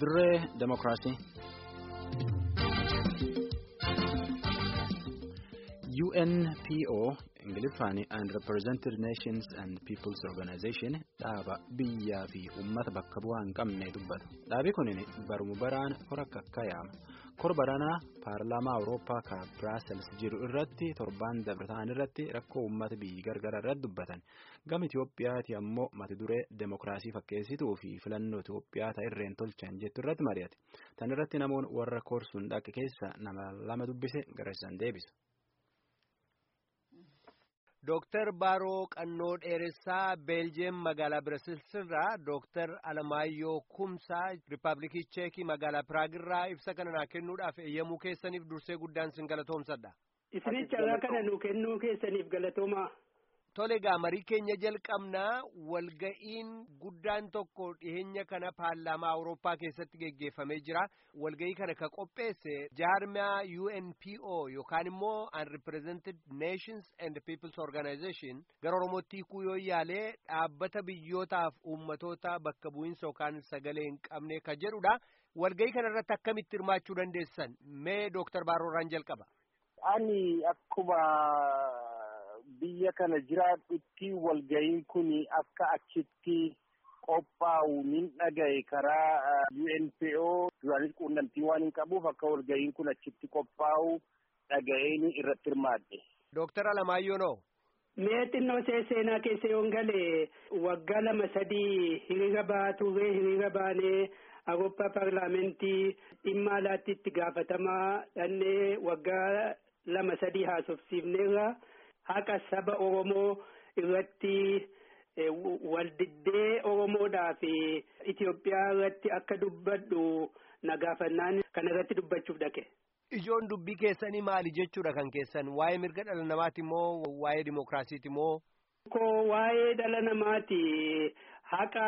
dirree demokiraasii. UNPO Ingiliffaan Unrepresented Nations and Peoples Organization dhaaba biyyaa fi uummata bakka bu'aa hin qabne dubbata. Dhaabi kun barumu baraan hora kakkayaama. Kor baranaa paarlaamaa Awurooppaa ka Biraasels jiru irratti torbaan dabratan irratti rakkoo uummata biyyi gargara irratti dubbatan. Gama Itoophiyaati ammoo mata duree demokiraasii fakkeessituu fi filannoo Itoophiyaa ta'irreen tolchan jettu irratti mari'ate. Tan irratti namoonni warra korsuun dhaqe keessa nama lama dubbise garasisan deebisa. Dooktar Baaroo Qannoo Dheeressaa Beeljeem magaalaa Birasilsirraa Dooktar Alamaayyoo Kumsaa Rippaabilikii Cheekii magaalaa Piraagirraa ibsa kana naa kennuudhaaf eeyyamuu keessaniif dursee guddaan sin galatoomsadha. Isinicha carraa kana nu kennuu keessaniif galatoomaa. Tole egaa marii keenya jalqabnaa walga'iin guddaan tokko dhiheenya kana paarlaamaa Awurooppaa keessatti geggeeffamee jira. Walga'ii kana ka qopheesse jaarmiyaa UNPO yookaan immoo Unrepresented Nations and Peoples Organization gara Oromootti hiikuu yoo yaalee dhaabbata biyyootaaf uummatoota bakka bu'iinsa yookaan sagalee hin qabne ka jedhudha. Walga'ii kana irratti akkamitti hirmaachuu dandeessan? Mee Dooktar Baaroorraan jalqaba. Ani akkuma biyya kana jiraadhutti walga'iin kun akka achitti qophaa'u nin dhagaye karaa UNPO duraanis quunnamtii waan hin qabuuf akka walga'iin kun achitti qophaa'u dhaga'een irratti hirmaadhe. Dooktar Alamaayyoo noo. Mee xinnoo seenaa keessa yoon galee waggaa lama sadii hiriira ba'aa turre hiriira baanee Awurooppaa paarlaamentii dhimma alaatti itti gaafatamaa dhannee waggaa lama sadii haasofsiifneerra. haqa saba Oromoo irratti waldiddee Oromoodhaa fi Itoophiyaa irratti akka dubbadhu na gaafannaan kana irratti dubbachuuf dhaqe. Ijoon dubbii keessanii maali jechuudha kan keessan waa'ee mirga dhala namaati moo waa'ee dimookiraasiiti moo? Koo waa'ee dhala namaati haqa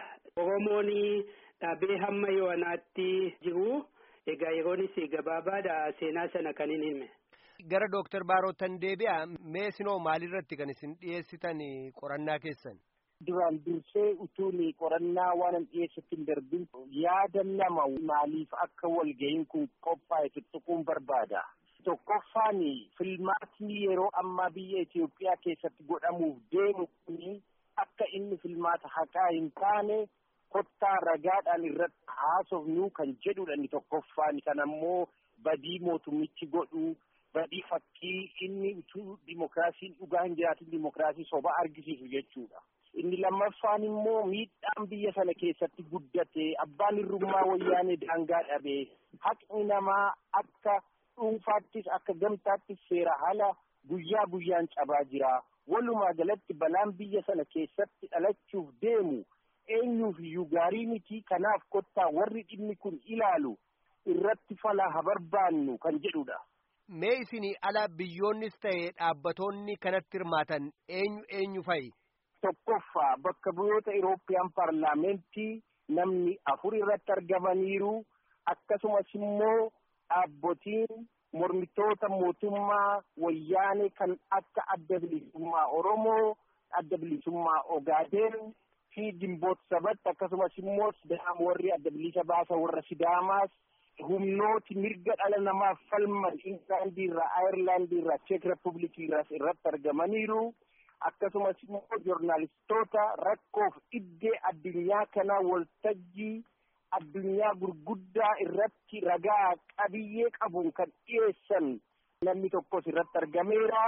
Oromoon dhabee hamma yoanaatti jiru egaa yeroonis gabaabaadha seenaa sana kan hin hime. Gara Dooktar Baarootan deebi'a mee sinoo maalirratti kan isin dhiyeessitan qorannaa keessan? Duraan dursee utuun qorannaa waan hin dhiyeessatti hin darbin yaada nama maaliif akka walga'iin kun qophaa'e tuttuquun barbaada. Tokkoffaan filmaatni yeroo ammaa biyya Itoophiyaa keessatti godhamuuf deemu kun akka inni filmaata haqaa hin taane kottaa ragaadhaan irratti haasofnu kan jedhudha inni tokkoffaan kan ammoo badii mootummichi godhu. badii fakkii inni utuu dimokiraasiin dhugaa hin jiraatin dimokiraasii soba argisiisu jechuudha. Inni lammaffaan immoo miidhaan biyya sana keessatti guddate abbaan hirrummaa wayyaanee daangaa dhabee haqni namaa akka dhuunfaattis akka gamtaattis seera haala guyyaa guyyaan cabaa jira. Walumaa galatti balaan biyya sana keessatti dhalachuuf deemu eenyuuf iyyuu gaarii miti kanaaf kottaa warri dhimmi kun ilaalu irratti falaa haa barbaannu kan jedhudha. Mee isinii ala biyyoonnis ta'e dhaabbatoonni kanatti hirmaatan eenyu eenyu fa'i? Tokkoffaa bakka bu'oota Irooppiyaan paarlaamentii namni afur irratti argamaniiru akkasumas immoo dhaabbotiin mormitoota mootummaa wayyaanee kan akka adda bilisummaa Oromoo, adda bilisummaa Ogaaden fi Gimboot Sabat akkasumas immoo Sidaam warri adda bilisa baasa warra Sidaamaas humnooti mirga dhala namaaf falman Ingilaandii irraa Ayirlaandii irraa Cheek Republikii irraas irratti argamaniiru akkasumas immoo joornaalistoota rakkoof iddee addunyaa kanaa waltajjii addunyaa gurguddaa irratti ragaa qabiyyee qabuun kan dhiyeessan namni tokkos irratti argameera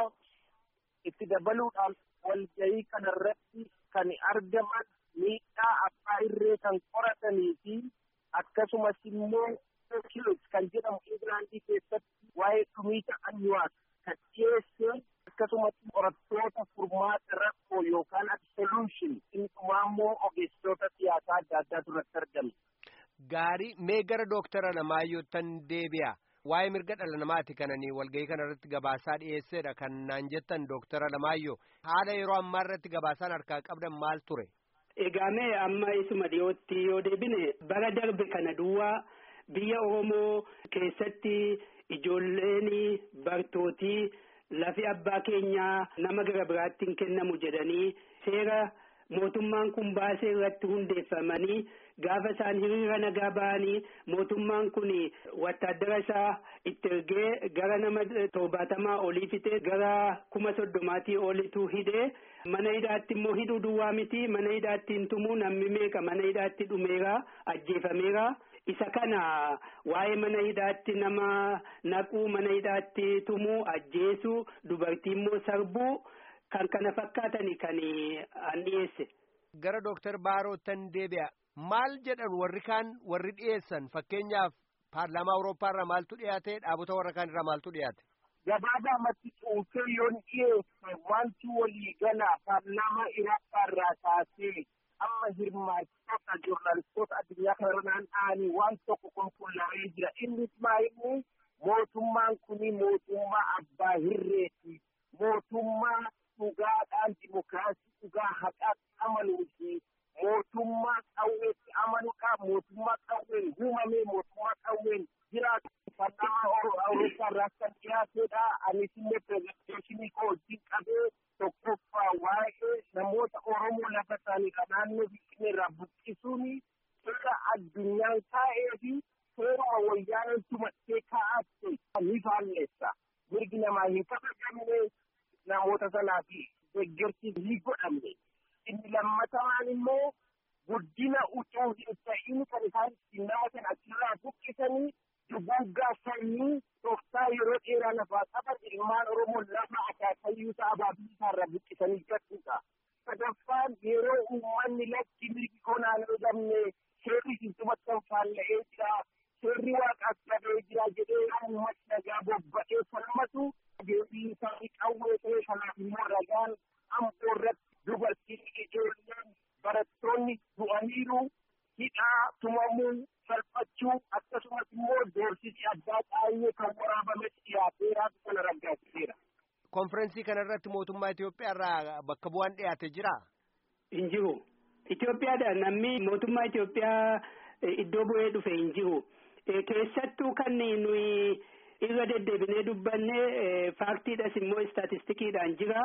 itti dabaluudhaan walga'ii kana irratti kan argaman miidhaa abbaa irree kan qoratanii fi akkasumas immoo kilos kan jedhamu Ingilandi keessatti waa'ee dhumiita anyuwaas kan dhiyeesse akkasumas qorattoota furmaata rakkoo yookaan absolution inni dhumaa immoo ogeessitoota siyaasaa adda addaatu irratti argame. Gaarii mee gara dooktara Alamaayyootan deebi'a. Waa'ee mirga dhala namaati kananii walga'ii kana irratti gabaasaa dhiyeessedha kan naan jettan dooktara Alamaayyoo. Haala yeroo ammaa irratti gabaasaan harkaa qabdan maal ture? Egaa mee amma isuma dhiyootti yoo deebine bara darbe kana duwwaa biyya Oromoo keessatti ijoolleen bartootii lafi abbaa keenyaa nama gara biraatti hin kennamu jedhanii seera mootummaan kun baasee irratti hundeeffamanii gaafa isaan hiriira nagaa ba'anii mootummaan kun wattaaddara isaa itti ergee gara nama torbaatamaa olii fixee gara kuma soddomaatii olitu hidhee mana hidhaatti immoo hidhuu duwwaa miti mana hidhaatti hin tumuu namni meeqa mana hidhaatti dhumeera ajjeefameera. isa kana waa'ee mana hidhaatti nama naquu mana hidhaatti tumuu ajjeesuu dubartii immoo sarbuu kan kana fakkaatani kan an dhiyeesse. Gara Dooktar Baarootan deebi'a. Maal jedhan warri kaan warri dhiyeessan fakkeenyaaf paarlaamaa Awurooppaa irraa maaltu dhiyaate dhaabota warra kaan irraa maaltu dhiyaate. Gabaabumatti cuunfee yoon dhiyeesse wanti walii gala paarlaamaa Iraaqqaa irraa kaasee amma hirmaachota joornaalistoota addunyaa kanarra naanna'anii waan tokko qulqullaa'ee jira. Innis maa'inni mootummaan kuni mootummaa abbaa hirreeti. Mootummaa dhugaadhaan dimokiraasii dhugaa haqaatti amanuu fi mootummaa qawweetti amanuudha. Mootummaa qawween uumamee mootummaa qawween jiraatu. Paarlaamaa Awurooppaa irraa kan dhiyaateedha. Anis illee pirezenteeshinii koo wajjin qabee tokkoffaa waa'ee namoota Oromoo lafa isaaniidha naannoo Finfinnee irraa buqqisuun seera addunyaan taa'ee fi seeruma wayyaaneen tumattee kaa'atte ni faalleessa. Mirgi namaa hin kabajamne namoota sanaa fi deeggarsi ni godhamne. Inni lammataan immoo guddina utuu hin ta'in kan isaan ittiin nama sana achirraa buqqisanii duguuggaa sanyii tooftaa yeroo dheeraa lafaa qaban ilmaan Oromoo lafa akaakayyuu isaa abaabii isaarraa buqqisanii gadhuudha. Sadaffaan yeroo uummanni lakki mirgi konaan argamne seerri sintumatti kan faalla'ee jira. Seerri waaqaas qabee jira jedhee uummanni nagaa bobba'ee falmatu deebii isaanii qawwee ta'ee kanaaf immoo ragaan amboo irratti dubartiin ijoolleen barattoonni du'aniiru hidhaa tumamuu salphachuu akkasumas immoo doorsisi addaa baay'ee kan waraabametti dhiyaateeraatu kana raggaasiseera. Konferensii kana irratti mootummaa Itoophiyaa irraa bakka bu'aan dhiyaate jira? Hin jiru. Itoophiyaadhaan namni mootummaa Itoophiyaa iddoo bu'ee dhufe hin jiru. Keessattuu kan nuyi irra deddeebinee dubbanne faaktiidhas immoo istaatistikiidhaan jira.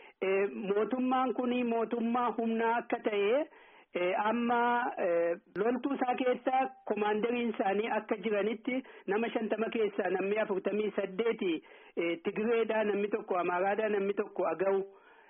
Mootummaan kun mootummaa humnaa akka ta'e amma loltuu isaa keessaa komaandariin isaanii akka jiranitti nama shantama keessaa namni afurtamii saddeeti Tigireedhaa namni tokko Amaaraadhaa namni tokko Agaw.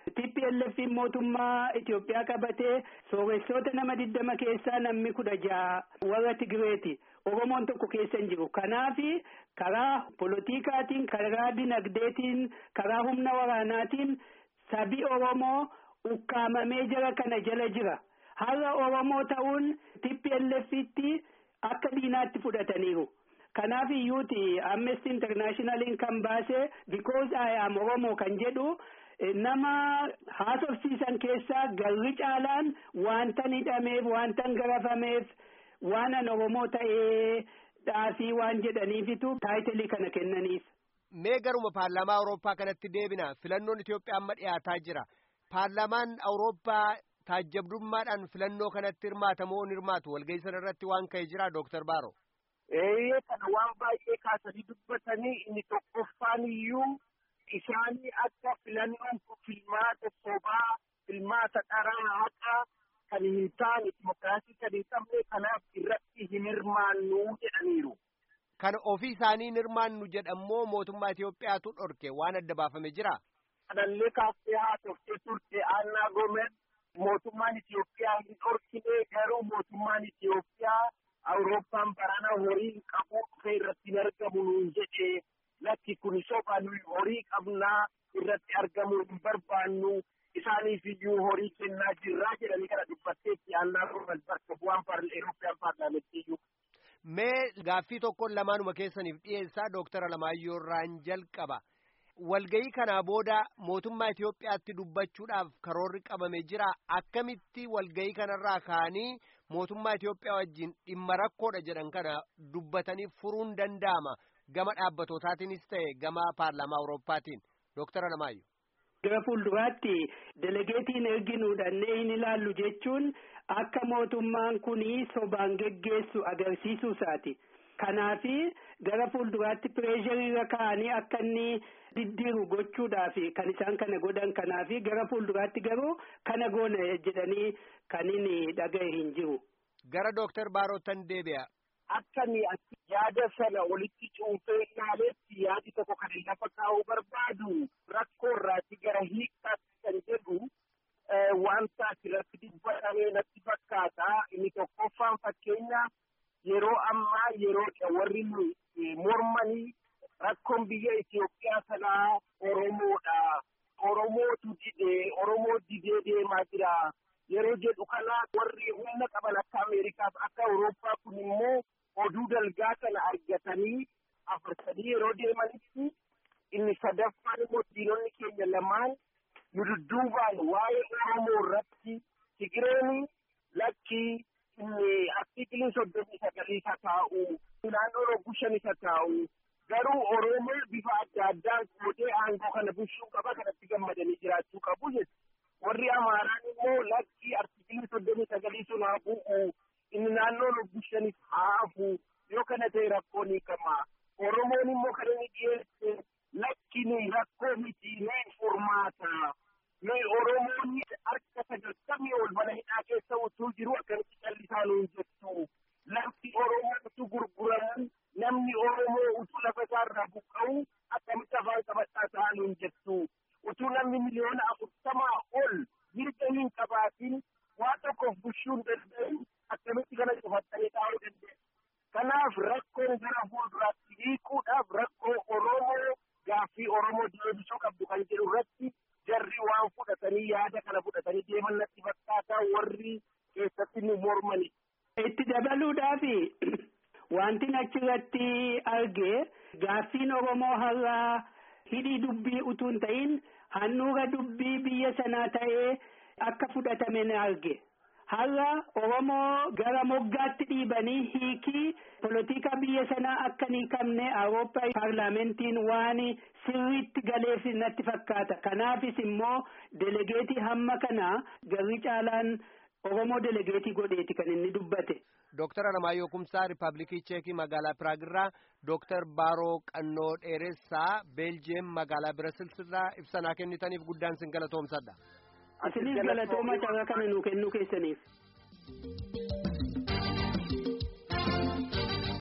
TPLF mootummaa Itoophiyaa qabatee sooressoota nama digdama keessaa namni kudha jaha warra Tigireeti. Oromoon tokko keessa hin jiru. Kanaaf karaa polotikaatiin, karaa dinagdeetiin, karaa humna waraanaatiin sabi Oromoo ukkaamamee jira kana jala jira. Har'a Oromoo ta'uun TPLFitti akka diinaatti fudhataniiru. Kanaaf iyyuuti Amnesty Internationaliin kan baase because I am Oromoo kan jedhu nama haasofsiisan keessaa garri caalaan wanta hidhameef wanta garafameef waan an Oromoo ta'ee dhaafii waan jedhaniifitu taayitilii kana kennaniif. Mee garuma paarlaamaa Awurooppaa kanatti deebina filannoon Itoophiyaa amma dhiyaataa jira. Paarlaamaan Awurooppaa taajjabdummaadhaan filannoo kanatti hirmaata moo hin hirmaatu walgahii sana irratti waan ka'e jira Dooktar Baaro. Eeyyee kana waan baay'ee kaasanii dubbatanii inni tokkoffaan iyyuu isaanii akka filannoon kun filmaata sobaa filmaata dharaa haqaa kan hin taane dimokiraasii kan hin qabne kanaaf irratti hin hirmaannu jedhaniiru. Kan ofii isaanii hin hirmaannu jedhammoo mootummaa Itoophiyaatu dhorke waan adda baafame jira. Kanallee kaaftee haasoftee turte Annaa Gomer mootummaan Itoophiyaa hin dhorkine garuu mootummaan Itoophiyaa Awurooppaan barana horii qabu dhufee irratti hin argamu nuun jedhe lakki kun soba nuyi horii qabnaa irratti argamuu hin barbaannu isaaniif iyyuu horii kennaa jirraa jedhanii kana dubbatteetti Annaa Gomer bakka bu'aan Eurooppiyaan paarlaamenttii iyyuu. Mee gaaffii tokkoon lamaanuma keessaniif dhiyeessaa Dooktara Alamaayyoo irraan jalqaba. Walgayii kanaa booda mootummaa Itoophiyaatti dubbachuudhaaf karoorri qabame jira. Akkamitti walgayii kanarraa ka'anii mootummaa Itoophiyaa wajjin dhimma rakkoodha jedhan kana dubbatanii furuun danda'ama. Gama dhaabbatotaatiinis ta'e gama paarlaamaa Awurooppaatiin. Dooktara Alamaayyoo. Gara fuulduraatti delegeetiin erginuudhannee hin ilaallu jechuun akka mootummaan kun sobaan geggeessu agarsiisuu isaati. Kanaafi gara fuulduraatti pireeshariirra ka'anii akka inni diddiiru gochuudhaaf kan isaan kana godhan kanaaf gara fuulduraatti garuu kana goona jedhanii kan inni dhaga'e hin jiru. Gara Dooktar Baarootan deebi'a. Akkani yaada sana walitti cuunfee ilaaleetti yaadi tokko kan lafa kaa'uu barbaadu rakkoo irraati gara hiikkaatti kan jedhu wanta asirratti dubbatamee natti fakkaata inni tokkoffaan fakkeenya yeroo ammaa yeroo warri mormanii rakkoon biyya Itoophiyaa sanaa Oromoodha. Oromootu didee Oromoo didee deemaa jira. Yeroo jedhu kana warri humna qaban akka Ameerikaaf akka Awurooppaa kun immoo oduu dalgaa kana argatanii afarsanii yeroo deemanitti inni sadaffaan immoo diinonni keenya lamaan nu dudduubaan waa'ee Oromoo irratti Tigireeni lakkii inni artiikiliin soddomii sagalii isa taa'u naannoo rogguu shan isa taa'u garuu Oromoo bifa adda addaan qoodee aangoo kana bulchuu qaba kanatti gammadanii jiraachuu qabu jechuudha. Warri Amaaraan immoo lakkii artiikilii soddomii sagalii sun haa bu'u inni naannoo rogguu shanis haa hafu yoo kana ta'e rakkoo ni qaba. Oromoon immoo kan inni dhiyeesse lakki nuyi rakkoo miti nuyi furmaata. Nuyi Oromoonni harka sagaltamii ol mana hidhaa keessa utuu jiru akkamitti callisaa nuun jettu. Lafti Oromoo utuu gurguramu namni Oromoo utuu lafa isaarraa buqqa'u akkamitti afaan qabadhaa ta'aa nuun jettu. Utuu namni miliyoona afurtamaa ol mirga hin qabaatin waa tokkoof bulchuu hin danda'in akkamitti kana cufattanii taa'uu dandeessu. Kanaaf rakkoon gara fuulduraatti hiikuudhaaf rakkoo Oromoo gaaffii Oromoo deebisuu qabdu kan jedhu irratti jarri waan fudhatanii yaada kana fudhatanii deeman natti fakkaataa warri keessatti nu mormani. Itti dabaluudhaaf wanti achirratti arge gaaffiin Oromoo har'aa hidhii dubbii utuu hin ta'in handhuura dubbii biyya sanaa ta'ee akka fudhatame ni arge. Har'a Oromoo gara moggaatti dhiibanii hiikii polotika biyya sanaa akka hin qabne Awurooppaa paarlaamentiin waan sirriitti galeef natti fakkaata. Kanaafis immoo delegeetii hamma kana garri caalaan Oromoo delegeetii godheeti kan inni dubbate. Dooktar Alamaayyoo Kumsaa Riippaabilikii Cheekii magaalaa Piraagirraa Dooktar Baaroo Qannoo Dheeressaa Beeljeem magaalaa Birasilsirraa ibsanaa kennitaniif guddaan sin galatoomsadha. Isinis galatooma carraa kana nuu kennuu keessaniif.